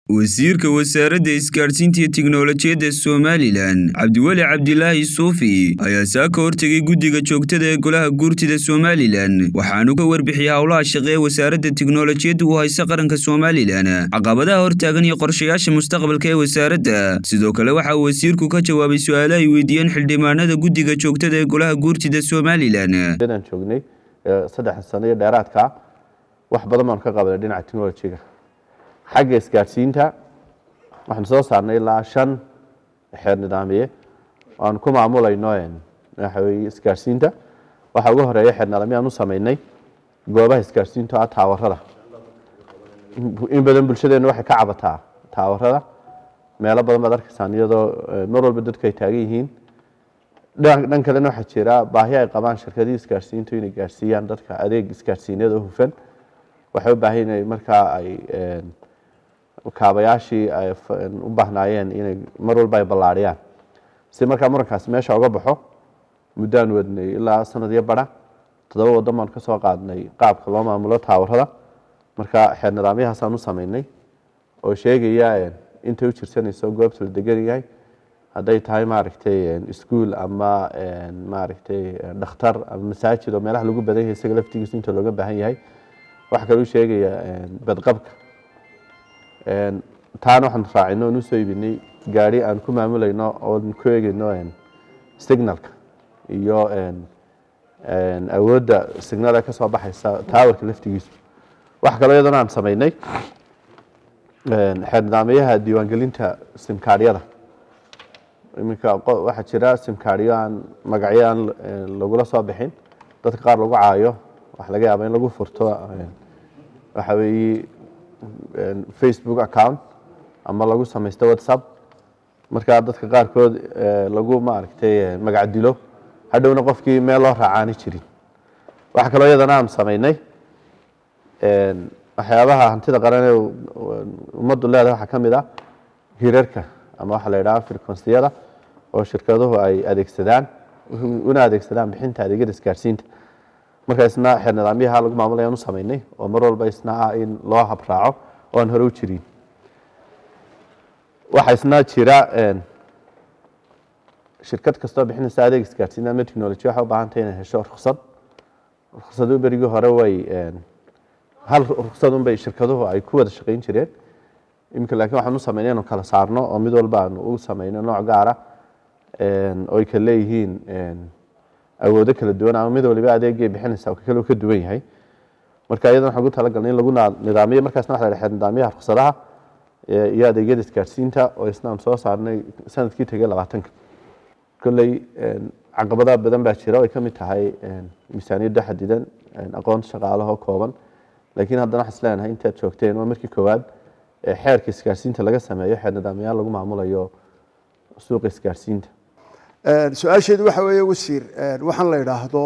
wasiirka wasaaradda isgaadhsiinta iyo tiknolojiyadda somalilan cabdiweli cabdilaahi suufi ayaa saa ka hortegay guddiga joogtada ee golaha guurtida somalilan waxaanu ka warbixiyey howlaha shaqe ee wasaaradda tiknolojiyadda u haysa qaranka somalilan caqabadaha hortaagan iyo qorshayaasha mustaqbalka ee wasaaradda sidoo kale waxa uu wasiirku ka jawaabay su-aalo ay weydiiyeen xildhibaanada guddiga joogtada ee golaha guurtida somalilan inaan joognay saddex sano iyo dheeraadka wax badan baan ka qabanay dhinaca technolojiga xagga isgaadhsiinta waxaanu soo saarnay ilaa shan xeer nidaamiye aanu ku maamulayno waxa weye isgaadhsiinta waxaa ugu horeeya xeer nidaamye aan u sameynay goobaha isgaadhsiinta ah taawarada in badan bulshadeena waxay ka cabataa taawarada meelo badan baad arkaysaan iyadoo mar walba dadku ay taagan yihiin dhan kalena waxaa jira baahi ay qabaan shirkadihii isgaadhsiintu inay gaadhsiiyaan dadka adeeg isgaadhsiineed oo hufan waxay u baahan inay markaa ay kaabayaashii ay u baahnaayeen inay mar walba ay ballaadhiyaan si markaa murankaasi meesha uga baxo muddaan wadnay ilaa sanadyo bara toddoba waddan baan ka soo qaadnay qaabka loo maamulo taawarada marka xeer nidaamyahaasaan u sameynay oo sheegaya intay u jirsanayso goobta la degan yahay hadday tahay maaragtay ischool ama maaragtay dhakhtar ama masaajid oo meelaha lagu badan yahay isaga laftigiisa inta looga baahan yahay waxaa kaloo sheegaya badqabka taana waxaan raacino oon usoo iibinay gaari aan ku maamulayno oon ku eegeyno signalka iyo awoodda signala ka soo baxaysa taawarka laftigiisu waxa kaloo iyadana aan sameynay xeer nidaamyaha diiwaangelinta simkaaryada iminka waxaa jira simkaaryo aan magacyo aan lagula soo bixin dadka qaar lagu caayo waxa laga yaaba in lagu furto waxa weeye facebook account ama lagu samaysto whatsapp markaa dadka qaarkood lagu maaragtay magac dilo hadhowna qofkii meel loo raacaani jirin waxaa kaloo iyadana aan sameynay waxyaabaha hantida qaran ee ummaddu leedahay waxaa ka mid ah hirarka ama waxaa la yidhaha frequenciyada oo shirkaduhu ay adeegsadaan una adeegsadaan bixinta adeegyada isgaadhsiinta marka isna xeer nidaamyaha lagu maamulaya u sameynay oo mar walba isna ah in loo habraaco oo aan hore u jirin waxaa isna jira shirkad kastoo bixinaysa adeeg isgaadhsiin ama technology waxay u baahan tahay inay hesho ruksad ruksadu berigii hore way hal ruksad un bay shirkaduhu ay ku wada shaqayn jireen iminka laakiin waxaan u sameynay inuu kala saarno oo mid walba aanu u sameyno nooc gaara oo ay kala leeyihiin awoodo kala duwan ama mid waliba adeegay bixinaysa kale ka duwan yahay marka iyadan waxaan ugu talagalnay in lagu nidaamiyo markaasna waxa la xeer nidaamyaha ruksadaha iyo adeegyada isgaadhsiinta oo isna aan soo saarnay sanadkii tegay labaatanka kolley caqabadaha badan baa jira ay ka mid tahay miisaaniyadda xadidan aqoonta shaqaalaha oo kooban laakiin haddana waxaan isleenahay intaad joogteen waa markii koowaad xeerka isgaadhsiinta laga sameeyo xeer nidaamyaal lagu maamulayo suuqa isgaadhsiinta su-aasheedu waxa weeye wasiir waxaan la idhaahdo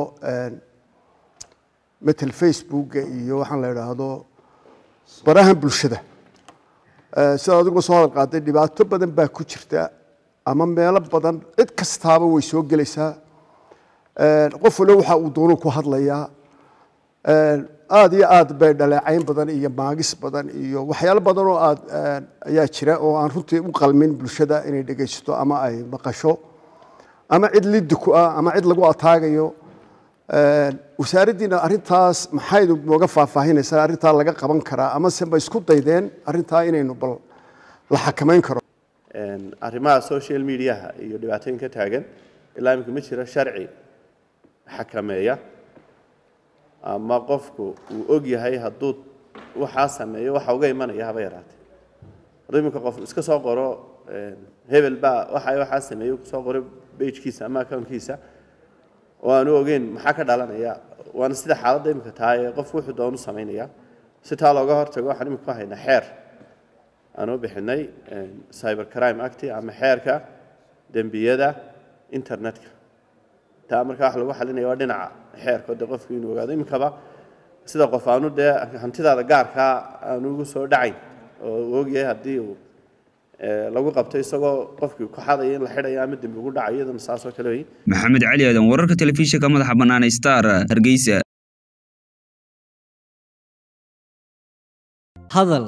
metel facebooka iyo waxaan la idhaahdo barahan bulshada sida adigoo soo hadal qaaday dhibaato badan baa ku jirta ama meelo badan cid kastaaba way soo gelaysaa qof walo waxa uu doonu ku hadlayaa aada iyo aad bay dhaleecayn badan iyo maagis badan iyo waxyaalo badan oo aad ayaa jira oo aan runtii u qalmin bulshada inay dhegaysato ama ay maqasho ama cid liddi ku ah ama cid lagu ataagayo wasaaraddiina arrintaas maxaynu nooga faahfaahinaysaa arrintaa laga qaban karaa ama se ma isku daydeen arrintaa inaynu bal la xakamayn karo arrimaha social mediaha iyo dhibaatooyinka taagan ilaa iminka ma jiro sharci xakameeya ama qofku uu og yahay hadduu waxaa sameeyo waxa uga imanaya haba yaraatee hadduu iminka qof iska soo qoro hebel baa waxa waxaa sameeyey kusoo qoray bejkiisa ama accountkiisa oo aanu ogeyn maxaa ka dhalanaya waana sida xaaladda iminka tahay ee qofku wuxuu doonu samaynaya si taa looga hortago waxaan iminka ku haynaa xeer aanu bixinay cyber crime act ama xeerka dembiyada internetka taa markaa wax lagu xalinaya waa dhinaca xeerka de qofku inuu ogaado iminkaba sida qof aanu dee hantidaada gaarkaa aanu ugu soo dhacayn oo uu ogyahay haddii uu lagu qabto isagoo qofkii ku xadaya in la xidhayo ama dembi ugu dhacayo iyadana saasoo kale wey maxamed cali aadan wararka telefishinka madaxa bannaan star hargeysa hadal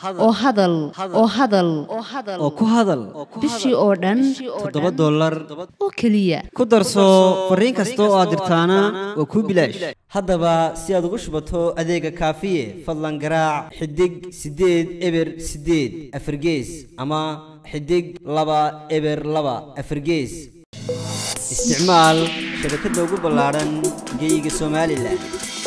oo hadal oo hadal oo ku hadal bishii oo dhan toddoba dollar oo keliya ku darso fariin kasta oo aad dirtaana waa kuu bilaash haddaba si aad ugu shubato adeega kaafiye fadlan garaac xidig siddeed eber siddeed afargees ama xidig laba eber laba afargees isticmaal shabakadda ugu ballaadhan geeyiga somalilan